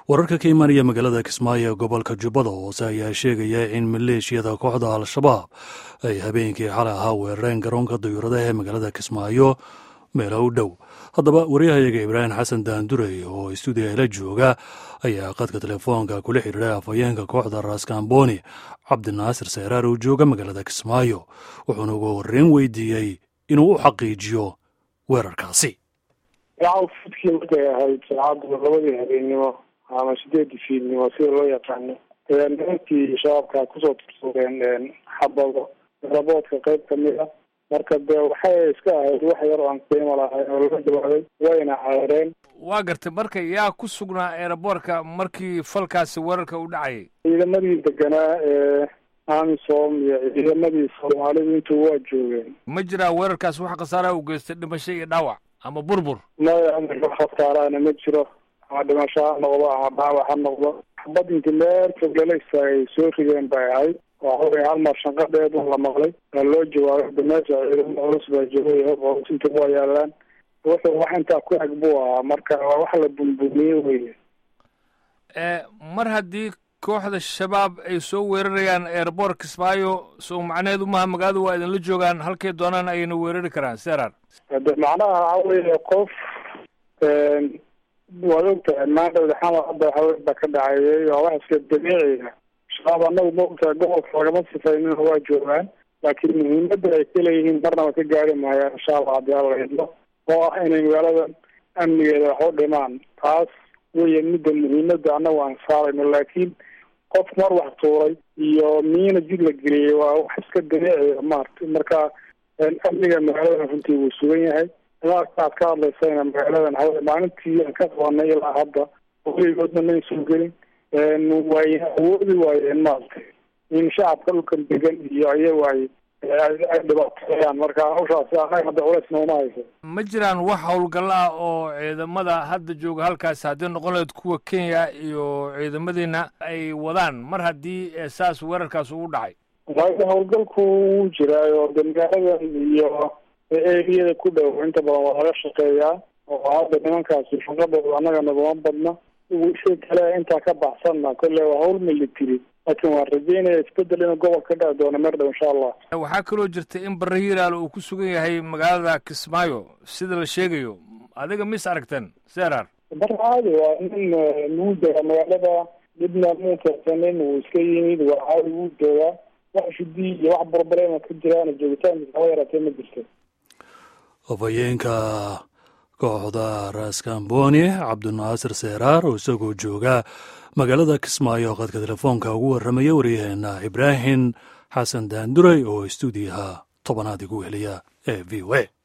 wararka ka imaanaya magaalada kismaayo ee gobolka jubbada hoose ayaa sheegaya in maleeshiyada kooxda al-shabaab ay habeenkii xalay ahaa weerareen garoonka dayuuradaha ee magaalada kismaayo meelo u dhow haddaba waryahayaga ibraahim xasan daandurey oo stuudiga la jooga ayaa qadka telefoonka kula xiriiray afhayeenka kooxda raaskambooni cabdinaasir seyraar oo jooga magaalada kismaayo wuxuuna uga horreyn weydiiyey inuu u xaqiijiyo weerarkaasi yacaw fidkii markay ahayd saacaddu labadii habeennimo ama sideedii fiidnimo sida loo yaqaano ayaa nimankii shabaabka kusoo tursuureen xabado raboodka qayb kamid a marka dee waxay iska ahayd wax yar oo aan qiimo lahayn oo laga jawaaday wayna ceereen waa gartay marka yaa ku sugnaa eeraboorka markii falkaasi weerarka u dhacayay ciidamadii deganaa ee amisom iyo ciidamadii soomaalidu intuu waa joogeen ma jiraa weerarkaas wax khasaaraha u geystay dhimasho iyo dhaawac ama burbur maya wax khasaaraana ma jiro ama dhimasho ha noqdo ama dhaawac ha noqdo xabad intii meel fog lala istaagay soo rideen bay ahayd waxawey hal mar shanqadheed la maqlay waa loo jawaabay da meesha ciidamo culus baa joogay hog culus inta waa yaalaan wuxuu wax intaa ku eg buu ahaa marka waa wax la bunbuniye weye mar haddii kooxda shabaab ay soo weerarayaan eerboor kismaayo so macnaheedu maha magaalada waa idinla joogaan halkay doonaan ayayna weerari karaan serar de macnaha waxa weye qof waad ogtahay maandhowda xamar hadda waxawe ba ka dhacayay waa wax iska dabiiciga shabaab anagu ma ogtahay gobolka lagama sifaynin waa joogaan laakiin muhiimada ay ka leeyihiin marnaba ka gaari maayaan insha allah haddii alla idmo oo ah inay magaalada amnigeeda wax u dhimaan taas weya midda muhiimada anagu aan saarayno laakiin qof mar wax tuuray iyo miina jid la geliyey waa wax iska dabiiciga maarata marka amniga magaalada runtii wuu sugan yahay imaarka aad ka hadlaysayna magaaladan hawe maalintii aan ka qabanay ilaa hadda weligoodna may soo gelin way awoodi waayeen maaragtay in shacabka dhulkan degan iyo iyagu ay ay dhibaateeyaan marka hawshaasi anaga hadda culeys nooma hayso ma jiraan wax howlgallo ah oo ciidamada hadda jooga halkaasi haddii noqon lahayd kuwa kenya iyo ciidamadiina ay wadaan mar haddii saas weerarkaas ugu dhacay wallahi howlgalku wuu jiraayo de magaaladan iyo eriyada ku dhow inta badan waa laga shaqeeyaa oo hadda nimankaasi shaqadooda annaga naguma badna wixii kale intaa ka baxsanna kolle waa hawl military laakiin waan rajeynaya isbedel inuu gobol ka dhaci doono meer dhow insha allah waxaa kaloo jirta in barre hiiraal uu ku sugan yahay magaalada kismaayo sida la sheegayo adiga mis aragteen serar bar caadi waa nin lagu jooga magaalada dhibna muu keersanin wuu iska yimid waa caadi wuu joogaa wax shudii iyo wax problema ka jiraan joogitaankiisa haba yaraatee ma jirto afhayeenka kooxda raaskambooni cabdinaasir seeraar oo isagoo jooga magaalada kismaayo qadka telefoonka ugu warramaya waryaheena ibraahim xasan daanduray oo stuudiyaha tobanaad igu heliya ee v o a